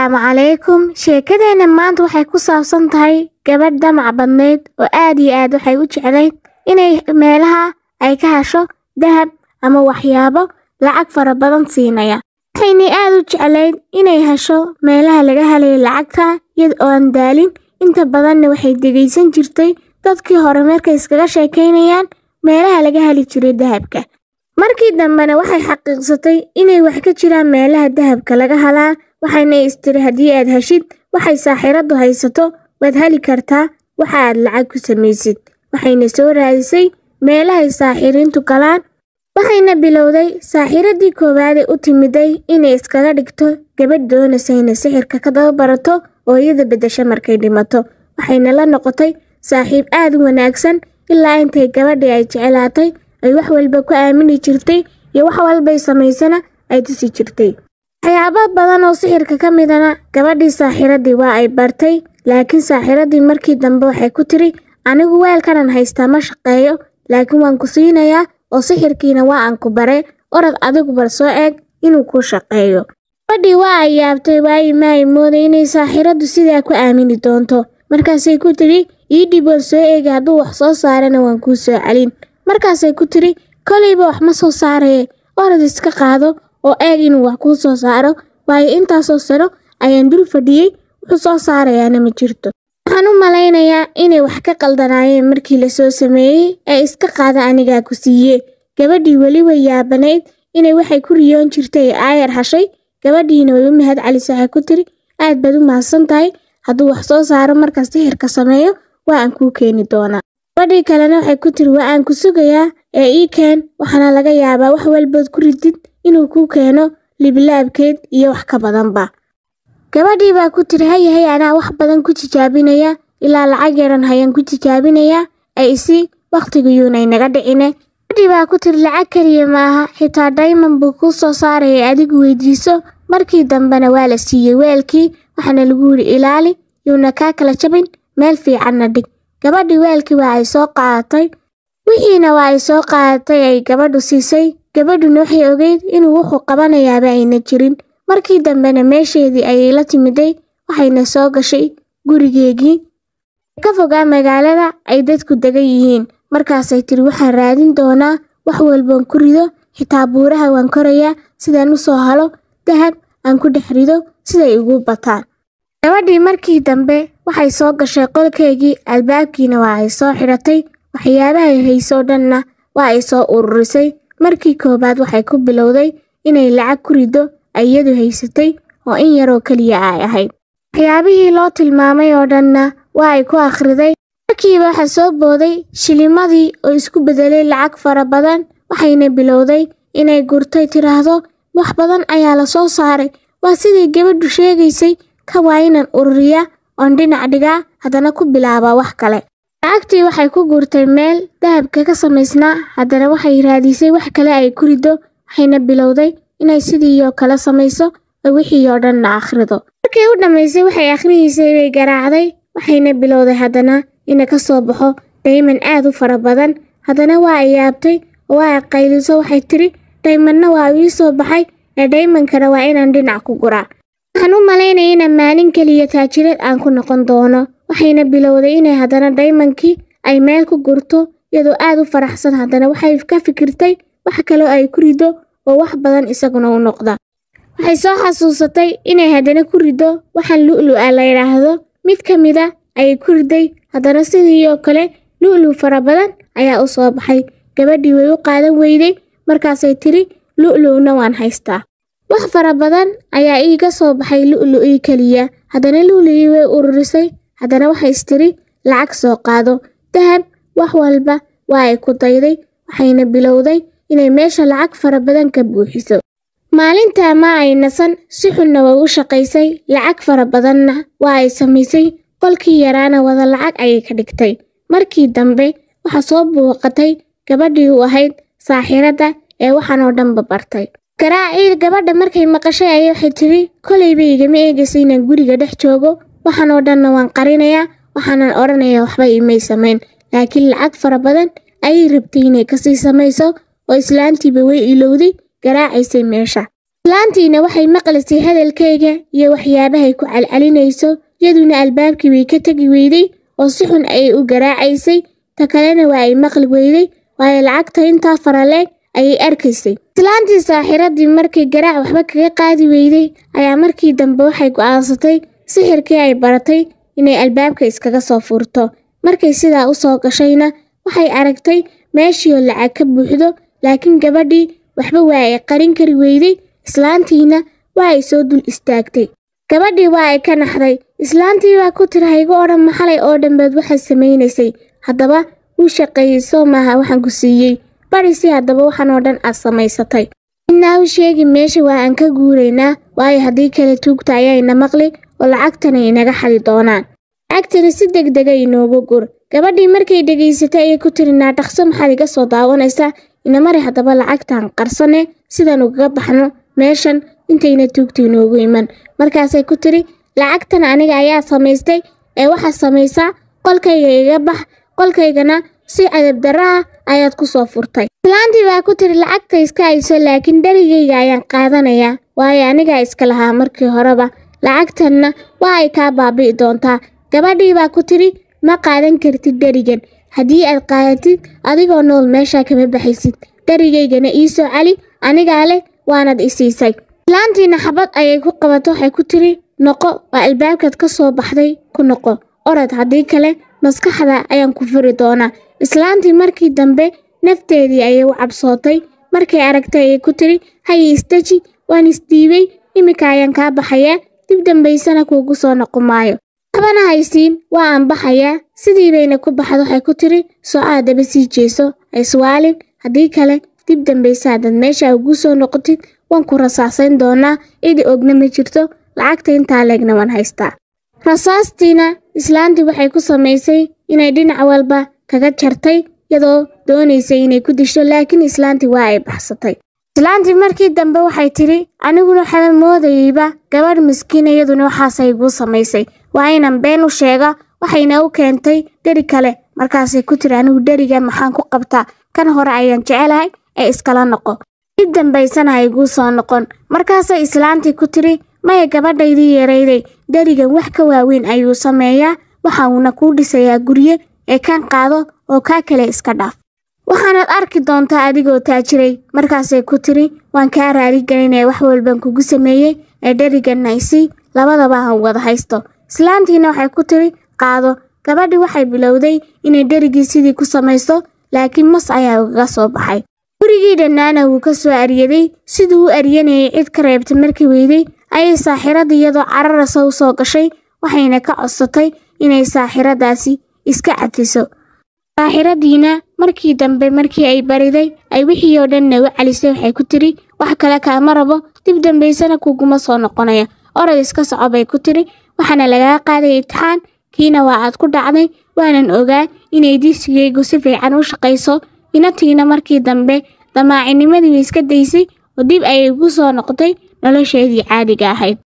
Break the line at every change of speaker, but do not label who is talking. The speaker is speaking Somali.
Assalaamu calaykum. Sheekadeenna maanta waxay ku saabsan tahay gabadh damac badneyd oo aad iyo aad waxay u jeclayd inay meelaha ay ka hesho dahab ama waxyaabo lacag fara badan siinaya. Waxaynay aad u jeclayd inay hesho meelaha laga helayo lacagta iyada oo aan daalin. Inta badanna waxay dhegaysan jirtay dadkii hore markay iskaga sheekaynayaan meelaha laga heli jiray dahabka. Markii dambena waxay xaqiiqsatay inay wax ka jiraan meelaha dahabka laga helaa waxayna istiri haddii aad heshid waxay saaxiiradu haysato waad heli kartaa waxa aad lacag ku samaysid. Waxayna soo raadisay meelahay saaxiiriintu galaan waxayna bilowday saaxiiradii koowaad ee u timiday inay iskaga dhigto gabadh doonaysa inay sixirka ka daba barato oo iyada beddesho markay dhimato. Waxayna la noqotay saaxiib aad u wanaagsan ilaa intay gabadhii ay jeclaatay ay wax walba ku aamini jirtay iyo wax walbay samaysana ay tusi jirtay. Waxyaabo badan oo sixirka ka midana gabadhii saaxiiradii waa ay bartay laakiin saaxiiradii markii dambe waxay ku tiri anigu weelkanan haystaa ma shaqeeyo laakiin waan ku siinayaa oo sixirkiina waa aan ku bare orod adigu bal soo eeg inuu kuu shaqeeyo. Gabadhii waa ay yaabtay waayo ma ay mooday inay saaxiiradu sidaa ku aamini doonto. Markaasay ku tiri ii dhib waan soo eegi hadduu wax soo saarana waan kuu soo celin. Markaasay ku tiri kolayba wax ma soo saaraye orod iska qaado oo eeg inuu wax kuu soo saaro waayo intaasoo sano ayaan dul fadhiyey wuxuu soo saarayaana ma jirto. Waxaan u malaynayaa inay wax ka qaldanaayeen markii la soo sameeyey ee iska qaada anigaa ku siiyee. Gabadhii weli way yaabanayd inay waxay ku riyoon jirtay ee aayar hashay gabadhiina way u mahad celisay waxay ku tiri aad baad u mahadsan tahay hadduu wax soo saaro markaas sixirka sameeyo waa aan kuu keeni doonaa. Gabadhii kalena waxay ku tiri waa aan ku sugayaa ee ii keen waxaana laga yaabaa wax walbood ku ridid inuu kuu keeno libilaabkeed iyo wax ka badanba. Gabadhii baa ku tiri haye haye anaa wax badan ku tijaabinaya ilaa lacag yaran hayaan ku tijaabinayaa ee isi waqtigiyuunay naga dhicine. Gabadhii baa ku tiri lacag kaliya maaha xitaa diamond buu kuu soo saaraya adigu weydiiso markii dambena waa la siiyey weelkii waxaana lagu yiri ilaali yuuna kaa kala jabin meel fiicanna dhig. Gabadhii weelkii waa ay soo qaadatay wixiina waa ay soo qaadatay ay gabadhu siisay gabadhuna waxay ogeyd inuu wuxuu qabanayaaba ayna jirin. Markii dambena meesheedii ayay la timiday waxayna soo gashay gurigeegii ka fogaa magaalada ay dadku degan yihiin. Markaasay tiri waxaan raadin doonaa wax walboon ku rido xitaa buuraha waan korayaa sidaan u soo helo dahab aan ku dhex rido siday igu bataan. Gabadhii markii dambe waxay soo gashay qolkeygii albaabkiina waa ay soo xidhatay waxyaabahay haysoo dhanna waa ay soo ururisay. Markii koowaad waxay ku bilowday inay lacag ku rido ay iyadu haysatay oo in yaroo keliya ay ahayd. Waxyaabihii loo tilmaamay oo dhanna waa ay ku akhriday. Markiiba waxaa soo booday shilimadii oo isku beddelay lacag fara badan waxayna bilowday inay gurtay tiraahdo wax badan ayaa la soo saaray waa sidii gabadhu sheegaysay ka waa inaan ururiyaa oon dhinac dhigaa haddana ku bilaabaa wax kale. Lacagtii waxay ku gurtay meel dahabka ka samaysnaa haddana waxay raadisay wax kale ay ku riddo waxayna bilowday inay sidii oo kale samayso oo wixii oo dhanna akhrido. Markii u dhammaysay waxay akhriyeysay way garaacday waxayna bilowday haddana inay ka soo baxo diamond aad u fara badan haddana waa ay yaabtay oo waa ay qayliso waxay tiri diamondna waa ii soo baxay ee diamondkana waa inaan dhinac ku guraa. Waxaan u malaynayay inaan maalin keliya taajirad aan ku noqon doono waxayna bilowday inay haddana diamondkii ay meel ku gurto iyadoo aad u faraxsan haddana waxay ka fikirtay wax kale oo ay ku riddo oo wax badan isaguna u noqda. Waxay soo xasuusatay inay haddana ku riddo waxaan lu'lu'a la yidhaahdo mid ka mid ah ayay ku riday haddana sidii oo kale lu'lu fara badan ayaa u soo baxay. Gabadhii way u qaadan weyday markaasay tiri lu'lu'na waan haystaa. Wax fara badan ayaa iiga soo baxay lu'lu'ii keliya haddana lu'lu'ii way ururisay haddana waxay istiri lacag soo qaado dahab wax walba waa ay ku dayday waxayna bilowday inay meesha lacag fara badan ka buuxiso. Maalintaa ma ay nasan si xunna way u shaqaysay lacag fara badanna waa ay samaysay qolkii yaraana wada lacag ayay ka dhigtay. Markii dambe waxaa soo booqatay gabadhii u ahayd saaxiiradda ee waxaan oo dhanba bartay. Garaacii gabadha markay maqashay ayay waxay tiri kolayba igama eegaysa inaan guriga dhex joogo waxaan oo dhanna waan qarinayaa waxaanan odhanayaa waxba imay samayn laakiin lacag fara badan ayay rabtay inay kasii samayso oo islaantiiba way ilowday garaacaysay meesha. islaantiina waxay maqlaysay hadalkayga iyo waxyaabahay ku calcalinayso yaduna albaabkii way ka tegi weyday oo si xun ayay u garaacaysay ta kalena waa ay maqli weyday waayo lacagta intaa faraleeg ayay arkaysay islaantii saaxiradii markay garaac waxba kaga qaadi weyday ayaa markii dambe waxay go'aansatay sixirkii ay baratay inay albaabka iskaga soo furto markay sidaa u soo gashayna waxay aragtay meeshiioo lacag ka buuxdo laakiin gabadhii waxba waa ay qarin kari weyday islaantiina waa ay soo dul istaagtay gabadhii waa ay ka naxday islaantii baa ku tiri haygu odhan maxalay oo dhambeed waxaad samaynaysay haddaba wuu shaqeeyey soo maaha waxaan ku siiyey barisi haddaba waxaan oo dhan aad samaysatay innaa u sheegi meesha waa aan ka guuraynaa waayo haddii kale tuugta ayaayna maqli oo lacagtana inaga xadi doonaan lacagtana si degdega inoogu gur gabadhii markay dhegaysatay ayay ku tiri naadhaqso maxaad iga soo daawanaysaa inamari haddaba lacagtaan qarsane sidaan ugaga baxno meeshan intayna tuugta inoogu iman markaasay ku tiri lacagtan aniga ayaa samaystay ee waxaad samaysaa qolkayga iga bax qolkaygana si cadabdarra ah ayaad ku soo furtay islaantii baa ku tiri lacagta iska hayso laakiin dherigayga ayaan qaadanayaa waayo anigaa iska lahaa markii horeba lacagtanna waa ay kaa baabi'i doontaa gabadhii baa ku tiri ma qaadan kartid dherigan haddii aad qaadatid adigoo nool meeshaa kama baxaysid dherigaygana ii soo celi anigaa leh waanad i siisay islaantiina xabad ayay ku qabato waxay ku tiri noqo waa albaabkaad ka soo baxday ku noqo orod haddii kale maskaxda ayaan ku furi doonaa islaantii markii dambe nafteedii ayay u cabsootay markay aragtay ayay ku tiri haye isdeji waan isdhiibay iminka ayaan kaa baxayaa dib dambaysana kuugu soo noqo maayo waxbana haysiin waa aan baxayaa sidii bayna ku baxda waxay ku tiri soo aadaba sii jeeso iswaalin haddii kale dib dambaysa haddaad meesha ugu soo noqotid waan ku rasaasayn doonaa cidi ogna ma jirto lacagta intaa leegna waan haystaa rasaastiina islaantii waxay ku samaysay inay dhinac walba kaga jartay iyadoo doonaysay inay ku disho laakiin islaantii waa ay baxsatay islaantii markii dambe waxay tidhi aniguna waxaa moodayeyba gabadh miskiin iyaduna waxaasay iguu samaysay waa inan been u sheega waxayna u keentay dheri kale markaasay ku tiri anigu dheriga maxaan ku qabtaa kan hore ayaan jecelahay ee iskala noqo dib dambaysana ha iguu soo noqon markaasay islaantii ku tiri maya gabadhaydii yarayday dherigan wax ka waaweyn ayuu sameeyaa waxa uuna kuu dhisayaa gurye ee kan qaado oo kaa kale iska dhaaf waxaanaad arki doontaa adigoo taajiray markaasay ku tiri waan kaa raaligelinaya wax walban kugu sameeyey ee dheriganna isii labadaba aan wada haysto islaantiina waxay ku tiri qaado gabadhii waxay bilowday inay dherigii sidii ku samayso laakiin mas ayaa ugaga soo baxay gurigii dhannaana wuu ka soo aryaday siduu u aryanayay cid ka reebtay markii weyday ayay saaxiradda iyadoo cararasa u soo gashay waxayna ka codsatay inay saaxiradaasi iska cafiso saaxiradiina markii dambe markii ay bariday ay wixii oo dhanna u calisay waxay ku tiri wax kale kaama rabo dib dambaysana kuguma soo noqonaya orod iska soco bay ku tiri waxaana lagaa qaaday itixaan kiina waa aad ku dhacday waanan ogaa inay disigaygu si fiican u shaqayso inatiina markii dambe damaacinimadii way iska daysay oo dib ayay ugu soo noqotay nolosheedii caadiga ahayd